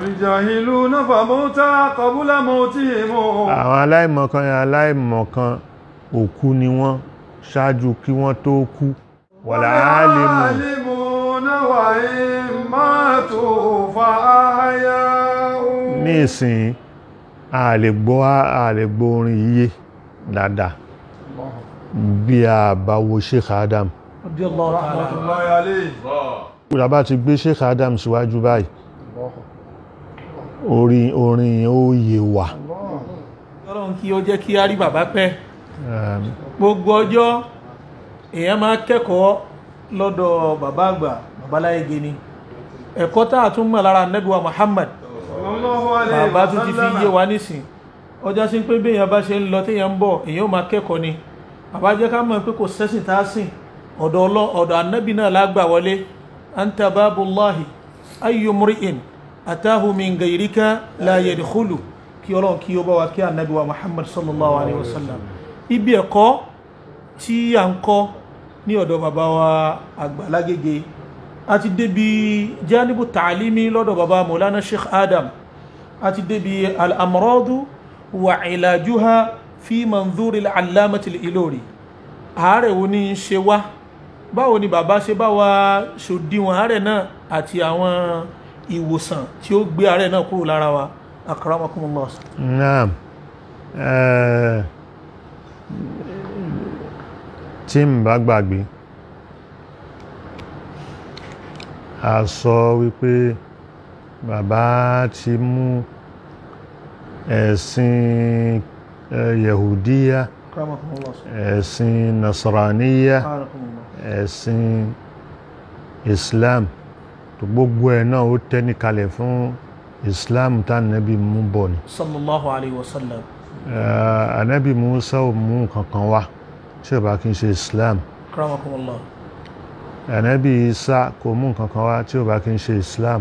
الجاهلون فموتى قبل موتهم àwọn aláìmọ̀kan yẹn aláìmọ̀kan òkú ni wọ́n ṣáájú kí wọ́n tó kú wàlá alimu والعالمون وإن ماتوا فأحياء ní ìsìn a lè gbọ́ a lè gbọ́ orin yíyé dáadáa bí a bá wo Sheikh Adam radiyallahu ta'ala رحمة الله عليه kúrò bá ti gbé Sheikh Adam síwájú báyìí orin orin yẹn ó yé wa ọlọ́run kí ó jẹ́ kí á rí bàbá pẹ́ Ehm, gbogbo ọjọ́ èèyàn máa kẹ́kọ̀ọ́ lọ́dọ̀ bàbá àgbà babaláyége ni ẹ̀kọ́ tá a tún mọ̀ lára nẹ́gbẹ̀wá Muhammad صلى الله عليه bàbá tún ti fi yé وسلم wa nísìn ọjọ́ sí pé béèyàn bá ṣe ń lọ téèyàn ń bọ̀ èèyàn ó máa kẹ́kọ̀ọ́ ni bàbá jẹ́ ká mọ̀ pé kò sẹ́sìn tá a sìn ọ̀dọ̀ ọlọ́ ọ̀dọ̀ anábì náà lágbà wọlé anta babullahi ayyu mri'in atahu min gayrika la yadkhulu kí ọlọ́run kí ó bá wa kí anábì wa Muhammad sallallahu alayhi wa sallam ibi ẹ̀kọ́ tí a ń kọ́ ní ọ̀dọ̀ bàbá wa àgbà lágége a ti débi janibu ta'alimi lọ́dọ̀ bàbá Maulana Sheikh Adam a ti débi al'amuradu wa ìlàjúha fi manzuri al'alamati ilori ààrẹ wo ní í ṣe wá báwo ni bàbá ṣe bá wa ṣòdiwọ̀n ààrẹ náà àti àwọn ìwòsàn tí ó gbé ààrẹ náà kúrò lára wa akramakumullah naam eh, tí n bá gbàgbé a sọ wípé bàbá ti mú ẹ̀sìn eh, yahudiya akramakumullah ẹ̀sìn nasraniya akramakumullah ẹ̀sìn islam tó gbogbo ẹ̀ náà ó tẹ́ni kalẹ̀ fún islam tá nẹ́bí mú bọ̀ ni sallallahu alayhi wa sallam Eh, anabi musa ò mú nǹkan kan wá tí ó bá kí n ṣe islam akramakumullah anabi isa kò mú nǹkan kan wá tí ó bá kí n ṣe islam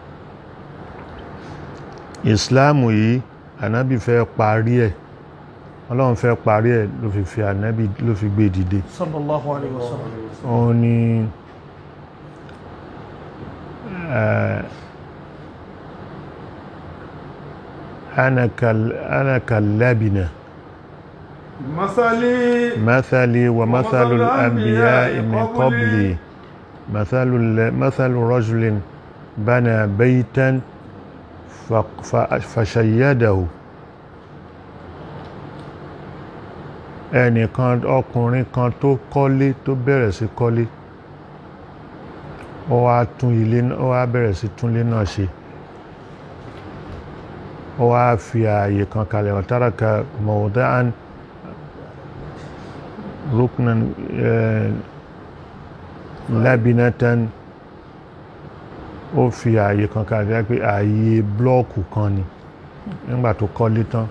islam yìí anabi fẹ́ parí ẹ̀ ọlọ́run fẹ́ parí ẹ̀ ló fi fi anabi ló fi gbé dìde sallallahu alayhi wa sallam òun ni eh, ana kal- ana kallabina مثلي مثلي ومثل ومثل الأنبياء الأنبياء من قبلي. قبلي مثل ال- مثل رجل بنى بيتا ف- ف- فشيده ẹnìkan ọkùnrin kan tó kọ́lé tó bẹ̀rẹ̀ sí kọ́lé ó wá tún ilé náà- ó wá bẹ̀rẹ̀ sí tún ilé náà ṣe ó wá fi ààyè kan kalẹ̀ ọ̀táraka mawda'an ruknan eh, labinatan ó fi ààyè kan kalẹ̀ pé ààyè blọ́ọ̀kù kan ni nígbà tó kọ́lé tán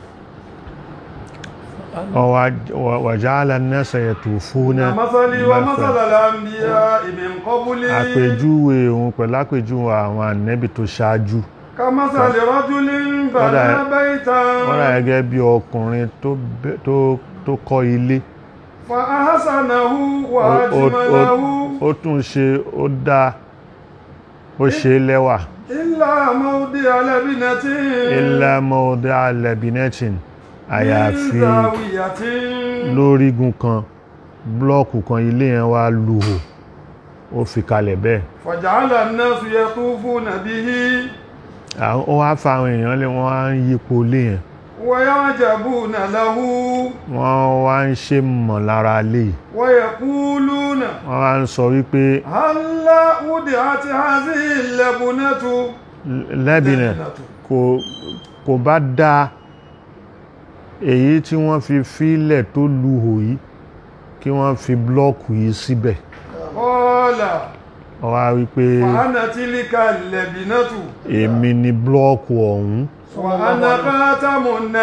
wàjáàlá nẹ́sà yẹ̀tù fún مثلي ومثل الأنبياء من قبلي àpèjúwe òun pẹ̀lú àpèjúwe àwọn ànẹ́bì tó ṣáájú كمثل رجل بنى ولا- بيتا wọ́n rà gẹ́gẹ́ bí ọkùnrin tó bẹ́- tó- tó kọ́ ilé فأحسنه Ó- ó- وأجمله ó- ó tún ṣe ó dá ó ṣe lẹ́wà إلا موضع لبنة ilá mọ́ọ́dá alẹ́bìnẹ́tìn àyàfi من زاوية lórígun kan blọ́ọ̀kù kan ilé yẹn wá lùhò ó fi kalẹ̀ bẹ́ẹ̀ فجعل الناس يطوفون به àwọn ó wá fa àwọn èèyàn lé wọ́n á ń yípo ilé yẹn ويعجبون له wọ́n wá ń ṣe mọ̀ lára lé yìí. ويقولون wọ́n wá ń sọ wípé هلا وضعت هذه اللبنة lẹ́bìnẹ̀ kò kò bá dá èyí tí wọ́n fi fílẹ̀ tó lùhò yìí kí wọ́n fi blọ́ọ̀kù yìí síbẹ̀ قال wọ́n wá wípé وأنا تلك اللبنة èmi ni blọ́ọ̀kù ọ̀hún وأنا خاتم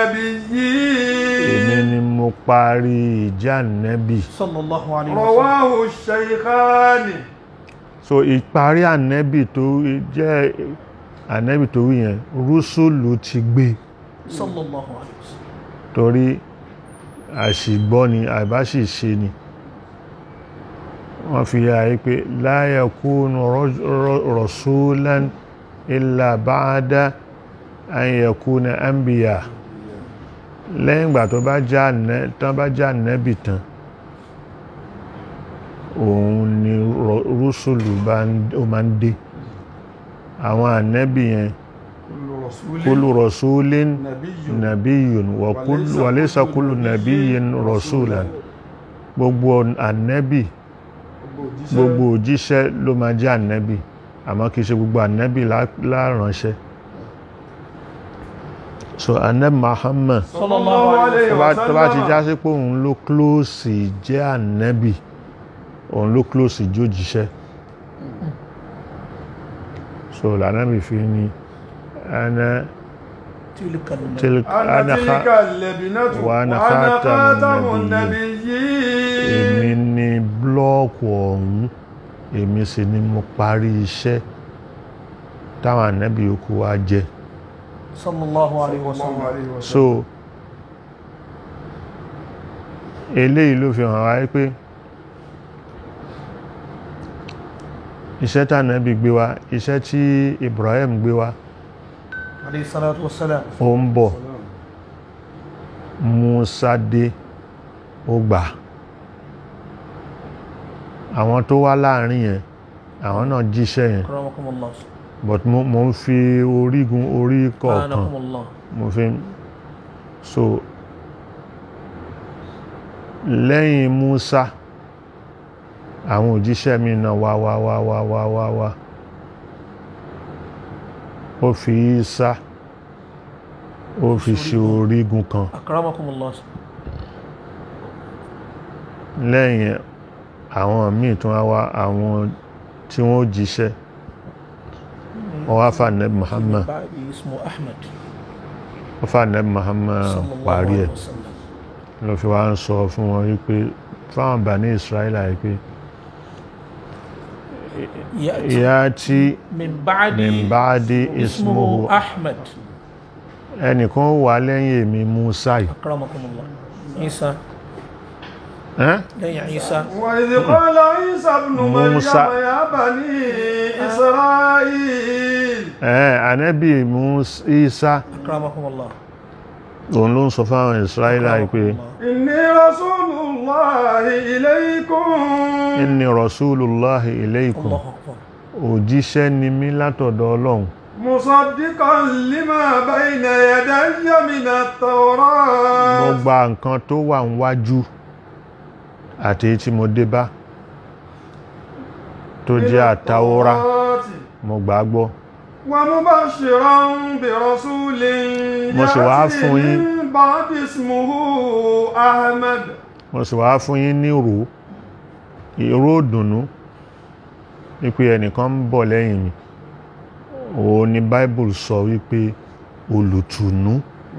èmi النبيين ni mo parí ìjà nẹ́bì sallallahu alayhi wa sallam رواه الشيخان so ìparí ànẹ́bì tó jẹ́ ànẹ́bì tó wí yẹn rúsùlù ti gbé sallallahu alayhi wa sallam torí àṣìgbọ́ ni àbáṣìṣe ni wọ́n fi yà yí pé la yakunu raj- ra- rasulan illa ba'da an yakuna anbiya lẹ́yìn ìgbà tó bá já nẹ́ tán bá já nẹ́bì tán òun ni rọ- rúsùlù bá ń- ó máa ń dé àwọn ànẹ́bì yẹn كل رسول kullu rasulin نبي nabiyyun wa kullu- wa laysa kullu nabiyyin rasulan gbogbo ànẹ́bì gbogbo òjíṣẹ́ ló máa jẹ́ ànẹ́bì àmọ́ kìí ṣe gbogbo ànẹ́bì lá- láránṣẹ́ so ànẹ́bì Muhammad sallallahu alaihi tó bá tó bá ti já sí pé òun ló klóòsì jẹ́ ànẹ́bì òun ló klóòsì jójíṣẹ́ so lànẹ́bì fi ní ana tilka an- tilka أنا ana تلك kha- اللبنة وأنا وأنا خاتم خاتم النبيين. èmi النبيين ni blọ́ọ̀kù ọ̀hún èmi sì ni mo parí iṣẹ́ táwọn ànẹ́bì yòókù wá jẹ́ sallallahu alaihi الله wasallam عليه وسلم so eléyìí ló fi hàn wáyé pé iṣẹ́ tànẹ́bì gbé wá iṣẹ́ tí Ibrahim gbé wá alayhi salatu wassalam ó ń bọ̀ Musa dé ó gbà àwọn tó wá láàrin yẹn àwọn náà jíṣẹ́ yẹn akramakumullah but mo, mo ń fi orígun orí kọ̀ọ̀kan anakumullah mo fi ń- so lẹ́yìn Musa àwọn òjíṣẹ́ mi náà wá wá wá wá wá wá wá ó fi Isa ó fi ṣe orígun kan akramakumullah lẹ́yìn ẹ̀, àwọn míì tún wá wá àwọn tí wọ́n jíṣẹ́ wọ́n wá fà nẹ́bí Muhammad ba'di ismu ahmad wọ́n fà nẹ́bí Muhammad sallallahu parí ẹ̀ alaihi wasallam ló fi wá ń sọ fún wọn wípé fáwọn Bani Israẹla wípé ya'ti ìyá tí min ba'di min ba'di ismuhu ahmad ẹnìkan wà lẹ́yìn èmi Musa yìí akramakumullah isa ẹ́n? lẹ́yìn isa وإذ قال عيسى ابن مريم موسى. يا بني إسرائيل ẹ́n, ànábì Musa Isa akramakumullah òun ló ń sọ fáwọn Israẹla yìí pé إني رسول الله إليكم inni rasulullahi ilaykum allahu akbar òjíṣẹ́ ni mí látọ̀dọ̀ Ọlọ́run مصدقا لما بين يدي من mo التوراة gba nǹkan tó wà níwájú àti èyí tí mo dé bá tó jẹ́ àtàwọ́rá mo gbà á gbọ́ ومبشرا برسول Mo sì wá يأتي fún yín. من بعد اسمه أحمد mo sì wá fún yín ní ìró ìró ìdùnnú wípé ẹnìkan ń bọ̀ lẹ́yìn mi òun ni Bible sọ wípé olùtùnú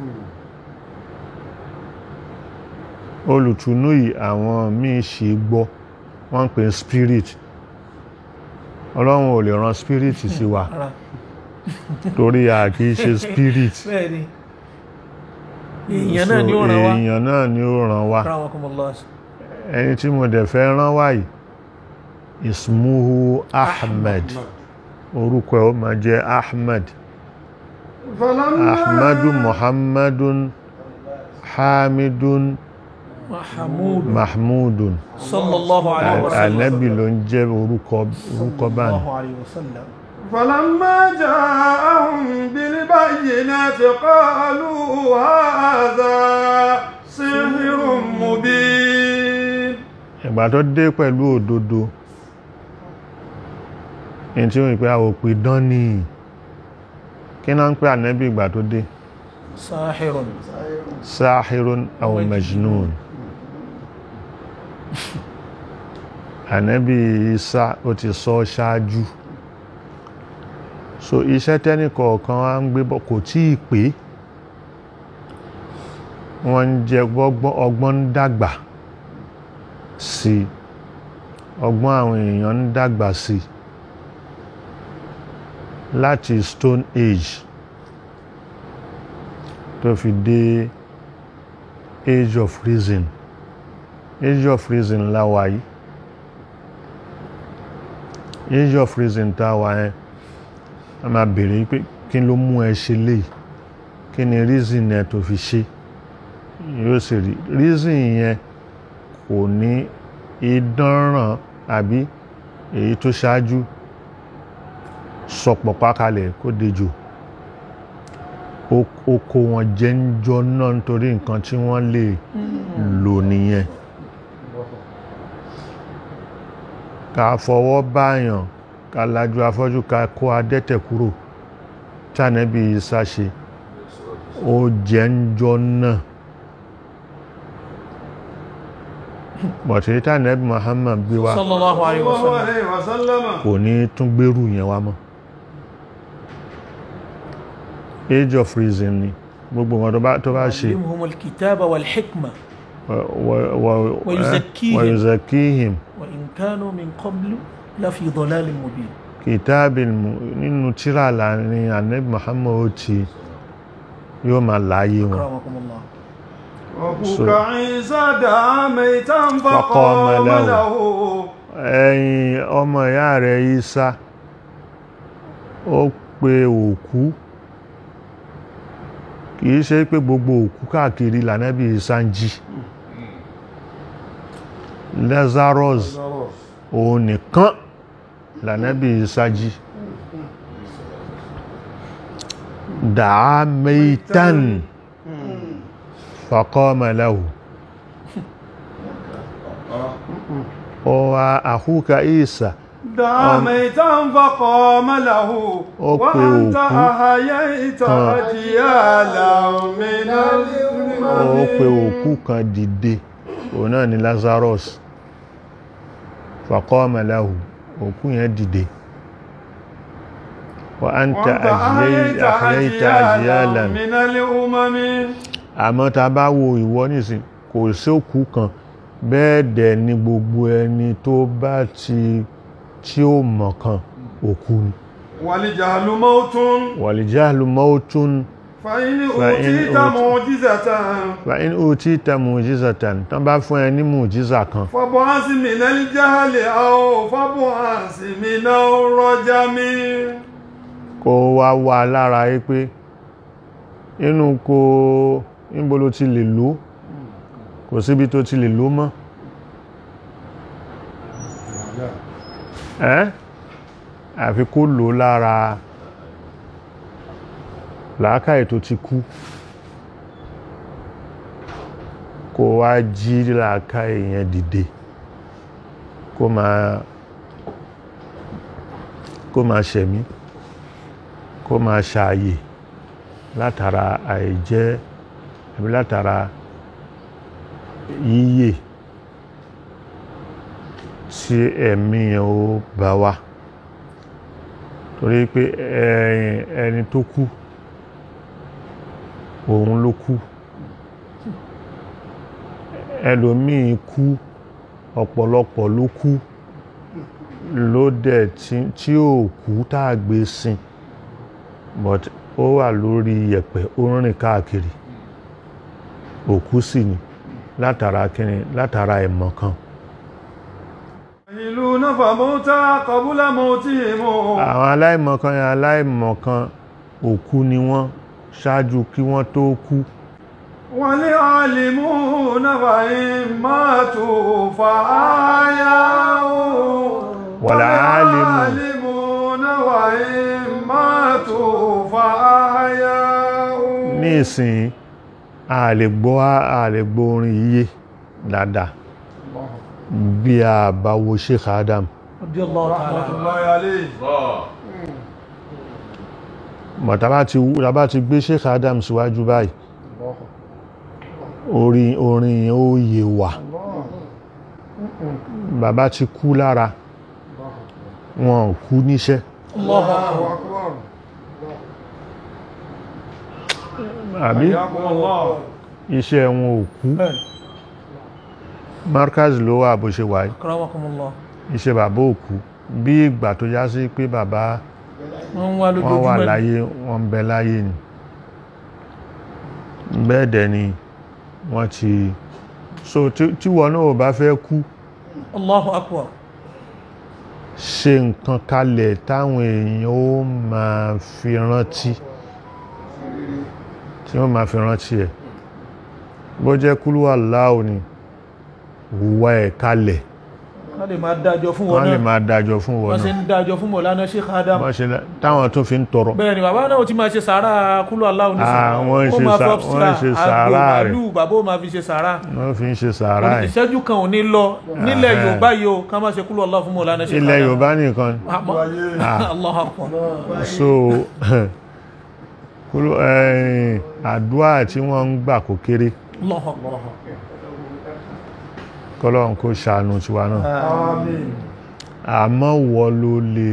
olùtùnú yìí àwọn míì ṣe gbọ́ wọ́n ń pè ní spirit ọlọ́run ò lè ran spirit sí wa ara torí a kì í ṣe spirit bẹ́ẹ̀ ni èèyàn náà ni ó ràn wá èèyàn náà ni ó ràn wá akramakumullah ẹni tí mo dẹ̀ fẹ́ rán wáyìí ismuhu ahmed orúkọ ẹ̀ ó máa jẹ́ ahmed فلما ahmadu muhammadun hamidun mahamud mahmudun sallallahu alaihi wasallam anabi ló ń jẹ́ orúkọ orúkọ báyìí sallallahu alaihi wasallam فلما جاءهم بالبينات قالوا هذا سحر مبين ìgbà tó dé pẹ̀lú òdodo ẹni tí ó ń pè àwòpì dán ní kí náà ń pè ànábì ìgbà tó dé sahirun sáhírún aw majnun ànábì Isa ó ti sọ ṣáájú so iṣẹ́ tẹ́nìkọ̀ọ̀kan wá ń gbé bọ̀ kò tí ì pé wọ́n ń jẹ gbọ́gbọ́n ọgbọ́n ń dàgbà sí i ọgbọ́n àwọn èèyàn ń dàgbà sí i láti stone age tó fi dé age of reason age of reason la wà yìí age of reason tá a wà yẹn a máa bèèrè pé kí ló mú ẹ ṣe léyìí kí ni reason ẹ tó fi ṣe yóò sì rí reason yẹn kò ní ìdánràn àbí èyí tó ṣáájú sọpọ̀ pákalẹ̀ kó dejò ó ó kó wọn jẹ́ ń jọ náà nítorí nǹkan tí wọ́n lè lò nìyẹn ká fọwọ́ báyàn ká lajú afọ́jú ká kó adẹ́tẹ̀ kúrò tánẹ́bí Ìsá ṣe ó jẹ́ ń jọ náà bọ̀tí tánẹ́bí Muhammad gbé wá sallallahu alayhi wa sallallahu sallam alayhi wa sallama kò ní tún gbérù yẹn wá mọ́ age of reason ni gbogbo wọn tó bá tó bá ṣe yu'allimuhum al-kitaba wal-hikma wa- wa- wa- Wa yuzakkihim. wa yuzakkihim wa in kanu min qablu lafi dhalalin mubin kìtàbìn nínú tíra láàrin ànábì Muhammad ó ti yóò máa láyé wọn akramakumullah وأخوك عيسى دعا ميتا فقام فقام له. له ẹ̀yin ọmọ ìyá rẹ̀ Ìsá ó pe òkú kìí ṣe pé gbogbo òkú káàkiri lànábì Ìsá ń jí Lazarus òun nìkan lànábì Ìsá jí dàá meitan faqama lahu ó wá àhúkà Ìsá دعا ميتا فقام له Ó pe وأنت òkú أحييت kan. أجيالا من ó pe الأمم òkú kan dìde òun náà ni Lazarus faqama lahu òkú yẹn dìde wa anta وأنت أحييت ahyaita أجيالا ajyalan من الأمم àmọ́ ta bá wo ìwọ nísìn kò sí òkú kan bẹ́ẹ̀ dẹ̀ ni gbogbo ẹni tó bá ti tí ó mọ̀ kan òkú ni والجهل موت waljahlu mautun فإن فإن أوتيت أوت- معجزة fa in utita mu'jizatan tán bá fún ẹ ní mu'jiza kan فبعث من الجهل أو فبعث من الرجم kó wá wá lára yí pé inú kó níbo ló ti lè lò kò síbi tó ti lè lò mọ́ ẹ́ àfi kó lò lára làákàyè tó ti kú kó wá jí làákàyè yẹn dìde kó máa kó máa ṣẹ̀mí kó máa ṣààyè látara àìjẹ́ àbí látara yíyè tí ẹ̀mí yẹn ó bá wá torí pé ẹ̀yìn ẹni tó kú òun ló kú ẹlòmíì kú ọ̀pọ̀lọpọ̀ ló kú ló dẹ̀ tí- tí ò kú tá a gbé sin but ó wà lórí yẹ̀pẹ̀ ó ń rìn káàkiri òkú sì ni látara kíni látara ẹ̀mọ̀ kan يحيلون فموتى قبل موتهم àwọn aláìmọ̀kan yẹn aláìmọ̀kan òkú ni wọ́n ṣáájú kí wọ́n tó kú والعالمون فإن ماتوا فأحياوا والعالم- والعالمون وإن ماتوا فأحياوا ní ìsìn a lè gbọ́ a lè gbọ́ orin yíyé dáadáa bí a bá wo Sheikh Adam radiyallahu ta'ala رحمة الله عليه mọ̀tàbá ti wú tàbá ti gbé Sheikh Adam síwájú báyìí orin orin yẹn ó yé wa bàbá ti kú lára wọn ò kú níṣẹ́ Allahu akbar الله أكبر àbí حياكم الله iṣẹ́ wọn ò kú bẹ́ẹ̀ markaz ló wà bó ṣe wà yìí akramakumullah iṣẹ́ bàbá ò kú bí ìgbà tó já sí pé bàbá wọ́n wá wọ́n wà lójoojúmọ́ ni. láyé wọ́n ń bẹ láyé ni bẹ́ẹ̀ dẹ̀ ni wọ́n ti so tí tí wọn náà ò bá fẹ́ kú Allahu akbar ṣe nǹkan kalẹ̀ táwọn èèyàn ó máa fi rántí tí wọ́n máa fi rántí ẹ̀ bó jẹ́ kúlúwà láò ni hùwà ẹ̀ kalẹ̀ wọ́n lè máa dájọ́ fún wọn wọ́n lè náà máa dájọ́ fún wọn wọ́n sì náà ń dájọ́ fún mọ̀lánà Sheikh Adam Bọ́n ṣe lá- táwọn tún fi ń tọrọ bẹ́ẹ̀ ni bàbá náà ti máa ṣe sàárà kúlù aláwọ̀ ní Ah, wọ́n ń ṣe sà- wọ́n ń ṣe sàárà rẹ̀. màálù bàbá ó máa fi ṣe sàárà wọ́n fi ń ṣe sàárà ẹ̀ ìṣẹ́jú kan ò ní lọ nílẹ̀ Ah, Yorùbá yìí o ká má ṣe kúlù aláwọ̀ fún mọ̀lánà Sheikh ilẹ̀ Adam Yorùbá nìkan Àmọ́- Ah. Allahu Akbar so kúlú ẹ̀yìn àdúrà tí wọ́n ń gbà kó kéré Allahu Akbar kọ́lọ́run kó ṣàánú tiwa náà Àmín. àmọ́ wọ ló lè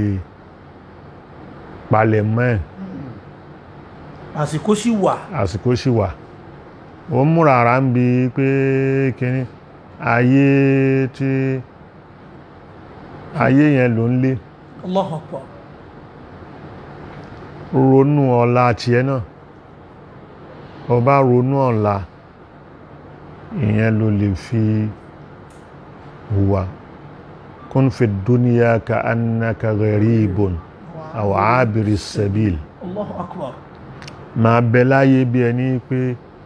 palẹ̀ mọ́ ẹ̀ àsìkò sì wà àsìkò sì wà ó ń múra ara ń bi pé kíní ayé tí ayé yẹn ló ń lé Allahu Akbar ronú ọ̀la tiẹ̀ náà ó bá ronú ọ̀la ìyẹn ló lè fi hùwà kún fi dúníyà ka annaka gharibun aw abiri sabil Allahu Akbar máa bẹ láyé bí ẹni pé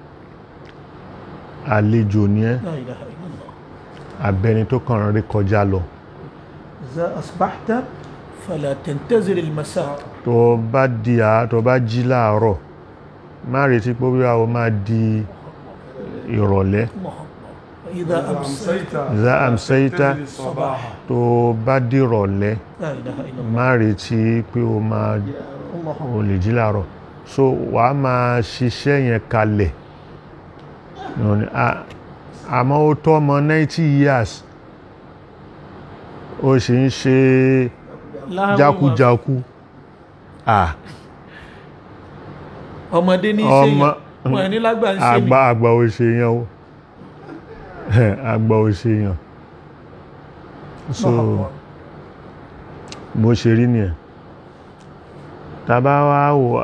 àlejò ní ẹ́ La ilaha illallah abẹni tó kàn rí kọjá lọ إذا أصبحت فلا تنتظر المساء tó bá di à tó bá jí láàárọ̀ má retí pé bí o máa di ìrọ̀lẹ́ الله أكبر وإذا أمسيت za amsayta تدري الصباح tó bá di ìrọ̀lẹ́ لا إله إلا الله má retí pé o máa الله o lè jí láàárọ̀ so wà á máa ṣiṣẹ́ yẹn kalẹ̀ Yóò ní, "Ah, àmọ́ ó tó ọmọ 90 years ó sì ń ṣe لا jákújákú ah ọmọdé ní ọmọ ṣe wọn ní lágbà ń ṣe àgbà àgbà ò ṣe yẹn o àgbà ò ṣe yẹn so bó ṣe rí nìyẹn tàbá wá wò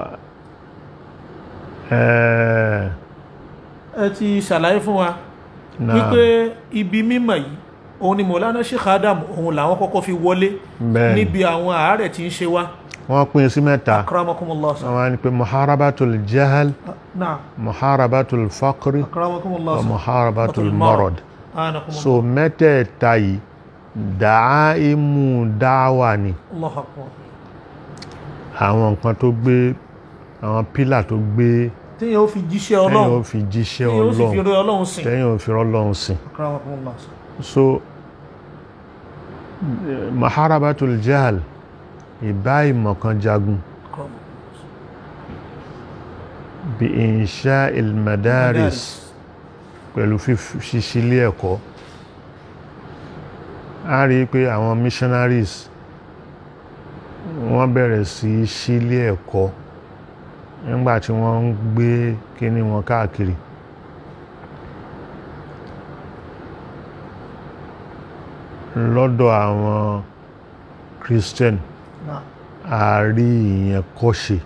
ẹ̀ ẹ ti ṣàlàyé fún wa náà wípé ibi mímọ̀ yìí òun ni Mọ̀lánà Sheikh Adam òun làwọn kọ́kọ́ fi wọlé bẹ́ẹ̀ níbi àwọn àárẹ̀ tí ń ṣe wá wọ́n pín sí mẹ́ta akramakumullah wọ́n wá ní pé muharabatul jahal náà muharabatul faqri akramakumullah wa muharabatul marad anakumullah so mẹ́tẹ̀ẹ̀ta yìí dàáìmù dáwà ni Allahu akbar àwọn nǹkan tó gbé àwọn pílà tó gbé tíyẹn ó fi jíṣẹ́ tẹ́yìn ó Ọlọ́run fi jíṣẹ́ tíyẹn ó sì fi ọlọ́run rí Ọlọ́run sìn tẹ́yìn ó fi ọlọ́run sìn akramakumullah so maharabatul jahal ìbá ìmọ̀kan jagun bí insha ilmadaris pẹ̀lú ṣíṣílé ẹ̀kọ́ a rí i pé àwọn missionaries wọ́n bẹ̀rẹ̀ sí í ṣílé ẹ̀kọ́ nígbà tí wọ́n ń gbé kíní wọn káàkiri lọ́dọ̀ àwọn Christian náà a rí ìyẹn kọ́ṣe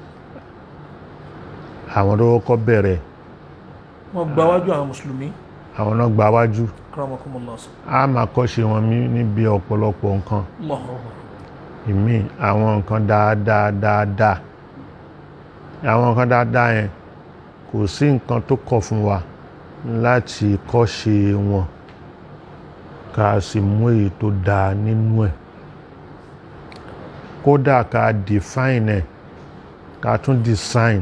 àwọn tó kọ́kọ́ bẹ̀rẹ̀ wọ́n gba wájú àwọn mùsùlùmí àwọn náà gba wájú akramakumullah a máa kọ́ṣe wọn ní- níbi ọ̀pọ̀lọpọ̀ nǹkan Allahu ìmí àwọn nǹkan dáadáa dáadáa àwọn nǹkan dáadáa yẹn kò sí nǹkan tó kọ̀ fún wa láti kọ́ṣe wọn ká sì mú èyí tó dáa nínú ẹ̀ kódà ká define ẹ̀ ká tún design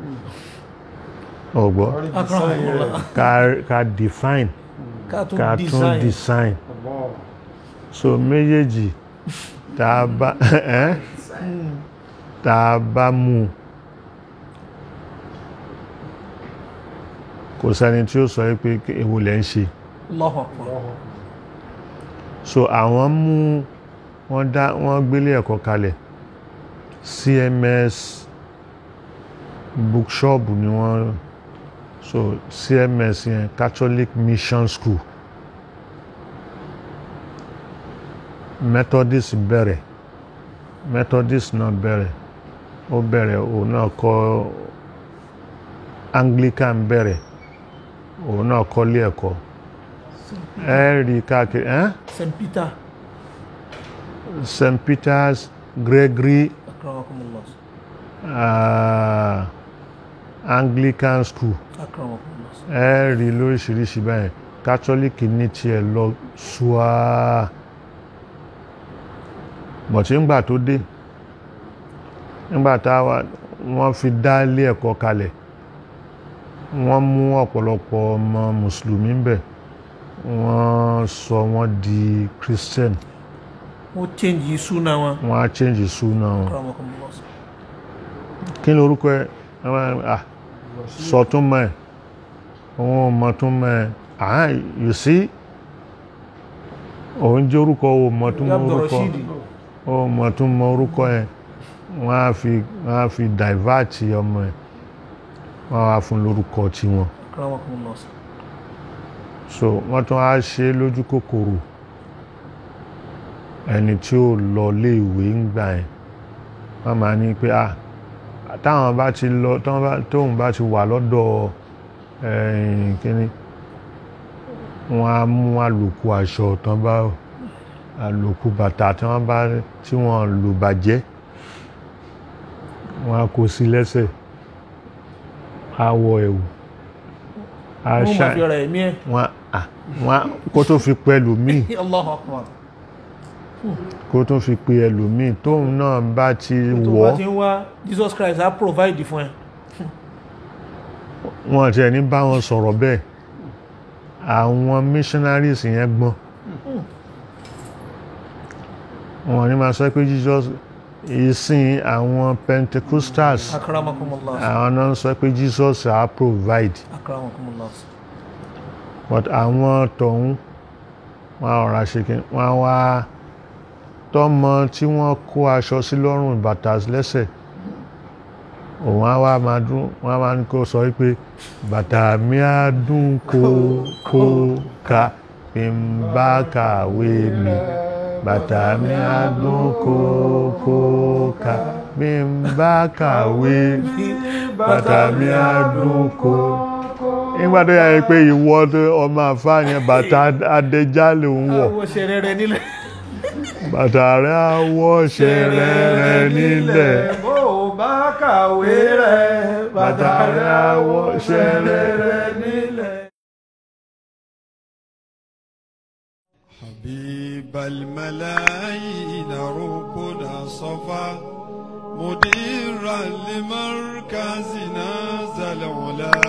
ọ̀gbọ́ akramakumullah ká ká define ká tún ká tún design design Allah. so méjèèjì tá a bá ẹ́ tá a bá mú un, kò sẹ́ni tí ó sọ pé èwo lẹ́ ń ṣe Allahu akbar so àwọn mú wọ́n dá wọ́n gbélé ẹ̀kọ́ kalẹ̀ CMS bookshop ni wọ́n so CMS yẹn Catholic Mission School Methodist bẹ̀rẹ̀ Methodist náà bẹ̀rẹ̀ ó bẹ̀rẹ̀ òun náà kọ́ Anglican bẹ̀rẹ̀ òun náà kọ́lé ẹ̀kọ́ ẹ rí káàkiri ẹ́ St Peter st peters gregory akramakumullah uh, anglican school akramakumullah ẹ rí lóríṣiríṣi báyìí catholic ní tiẹ̀ lọ ṣùá bọ̀tí ńgbà tó dé ńgbà táwa wọ́n fi dá ilé ẹ̀kọ́ kalẹ̀ wọ́n mú ọ̀pọ̀lọpọ̀ ọmọ mùsùlùmí ń bẹ̀ wọ́n sọ wọ́n di christian wọ́n change yìí súnà wọn wọ́n á change ìṣúná wọn akramakumullah kí ni orúkọ ẹ Àwọn, ah, sọ tún mọ́ ẹ òun ò mọ̀ tún mọ́ ẹ ah you see òun jẹ́ orúkọ ò mọ̀ tún mọ́ Abdul orúkọ Rashid ò mọ̀ tún mọ́ orúkọ ẹ wọ́n á fi wọ́n á fi divert ọmọ ẹ wọ́n á fún lórúkọ tiwọn akramakumullah so wọ́n tún á ṣe é lójú kòkòrò ẹni tí ó lọ léèwé ń gbà ẹ̀ wọ́n máa ní pé ah táwọn bá ti lọ táwọn bá tóun bá ti wà lọ́dọ̀ ẹ̀yìn kíní wọ́n á mú àlòkù aṣọ tán bá àlòkù bàtà tí wọ́n bá tí wọ́n lò bàjẹ́ wọ́n á kó sí lẹ́sẹ̀ á wọ ẹ̀wù á wọ́n ṣá mọ̀ fi ọ̀rọ̀ ẹ̀mí ẹ̀ wọ́n á wọ́n á kó tó fi pẹ́ lòmíì Allahu akbar kó tó fi pe ẹlòmíì tóun náà bá ti tó wọ̀ bá ti ń wá Jesus Christ á provide fún ẹ wọn tiẹ̀ ní bá wọn sọ̀rọ̀ bẹ́ẹ̀ àwọn missionaries yẹn gbọ́n wọn ní máa sọ pé Jesus ìsìn àwọn Pentecostals akramakumullah àwọn náà ń sọ pé Jesus á provide akramakumullah but àwọn tọ̀hún wọn á ọ̀rá ṣe kí wọn á wá tọ́mọ tí wọ́n kó aṣọ sí lọ́rùn bàtà lẹ́sẹ̀ òun á wá máa dún wọ́n á máa ní kó sọ wípé bàtà mi á dún kó kó ka bí n bá kàwé mi bàtà mi á dún kó kó ka bí n bá kàwé bàtà mi á dún kó nígbà tó yà yẹ pé ìwọ ọmọ àfáàyàn bàtà adẹjá ló ń wọ̀ àwọn ṣẹrẹ rẹ nílẹ̀ bàtà rẹ̀ àwọ̀ ṣẹ̀rẹ̀rẹ̀ nílẹ̀ bó o bá kàwé rẹ̀ bàtà rẹ̀ àwọ̀ ṣẹ̀rẹ̀rẹ̀ nílẹ̀. حبيب الملايين ركنا صفا مديرا لمركزنا ذا العلا